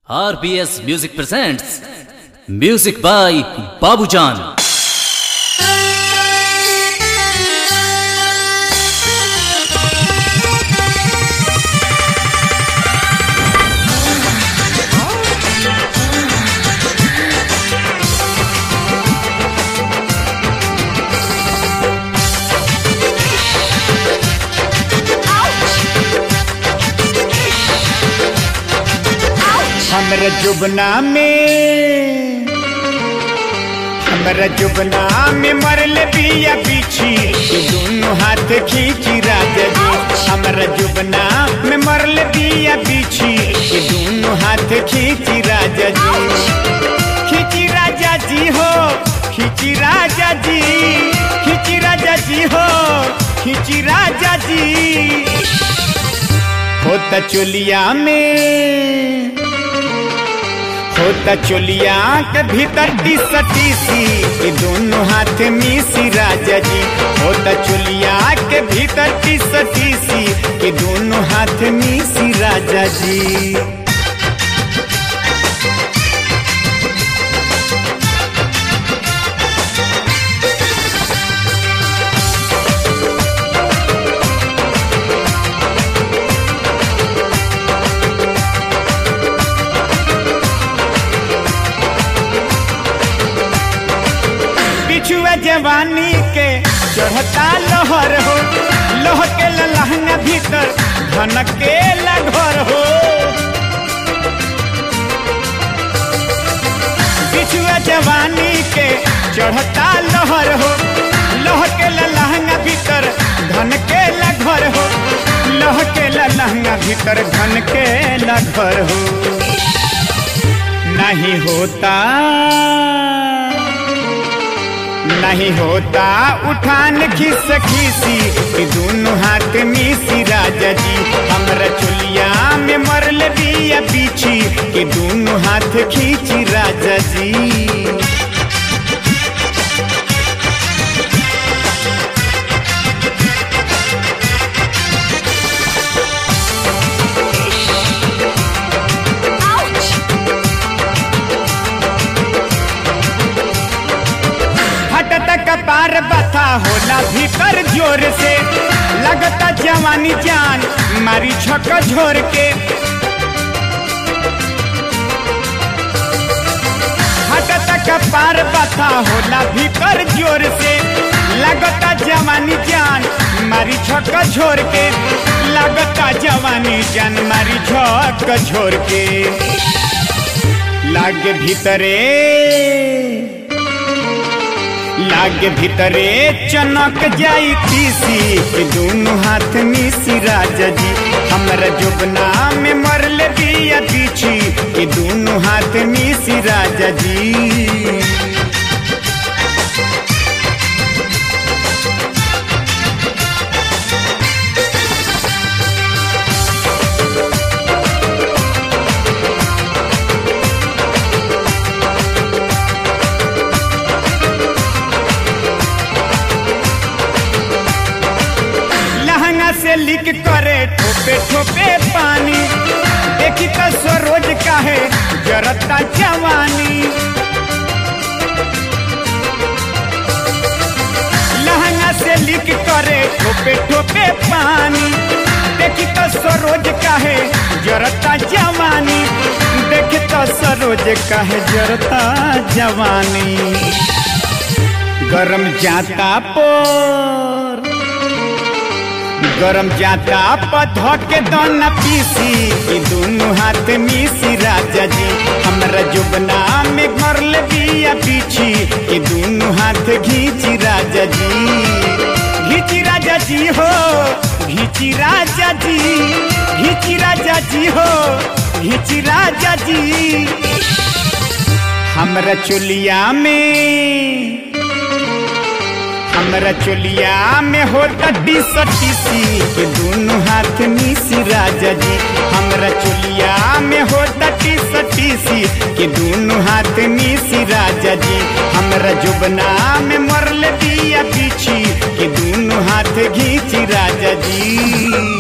RBS Music presents Music by Babujan. हमरा जुबना में हमरा जुबना में मरल बिया बिछी के दोनों हाथ खींची राजा जी हमरा जुबना में मरल बिया बिछी के दोनों हाथ खींची राजा जी खींची राजा जी हो खींची राजा जी खींची राजा जी हो खींची राजा जी होता चोलिया में होता चोलिया के भीतर टीस टीसी के दोनों हाथ मिसी राजा जी होता चोलिया के भीतर टीस टीसी के दोनों हाथ मिसी राजा जी बिछुआ जवानी के चढ़ता लहर हो लोह के लहंगा भीतर धनक के घर हो बिछुआ जवानी के चढ़ता लहर हो लोह के लहंगा भीतर धन के घर हो लोह के लहंगा भीतर धन के घर हो नहीं होता नहीं होता उठान खिस खीसी कि दोनों हाथ मिसी राजा जी हमरा चुलिया में मरल बिया पीछी कि दोनों हाथ खींची राजा जी हटता कपार बता होला भीतर जोर से लगता जवानी जान मारी छक झोर के हटता कपार बता होला भीतर जोर से लगता जवानी जान मारी छक झोर के लगता जवानी जान मारी छक झोर के लागे भीतरे लागे भीतरे चनक जाई तीसी के दोनों हाथ मिसी राजा जी हमरा जुबना में मरल बिया पीछी के दोनों हाथ मिसी राजा जी लहंगा से लिक करे ठोपे ठोपे पानी देखी तो सरोज काहे जरता जवानी लहंगा से लिक करे ठोपे ठोपे पानी देखी तो सरोज काहे जरता जवानी देखी तो सरोज काहे जरता जवानी गरम जाता पर गरम जाता पधो के दोना पीसी कि दोनों हाथ मिसी राजा जी हमरा जुबना में मरल बिया पीछी कि दोनों हाथ घींची राजा जी घींची राजा जी हो घींची राजा जी घींची राजा जी हो घींची राजा जी हमरा चुलिया में हमरा चोलिया में होता टीस टीसी के दोनों हाथ मिसी राजा जी हमरा चोलिया में होता टीस टीसी के दोनों हाथ मिसी राजा जी हमरा जुबना में मरल बिया पीछी के दोनों हाथ घींची राजा जी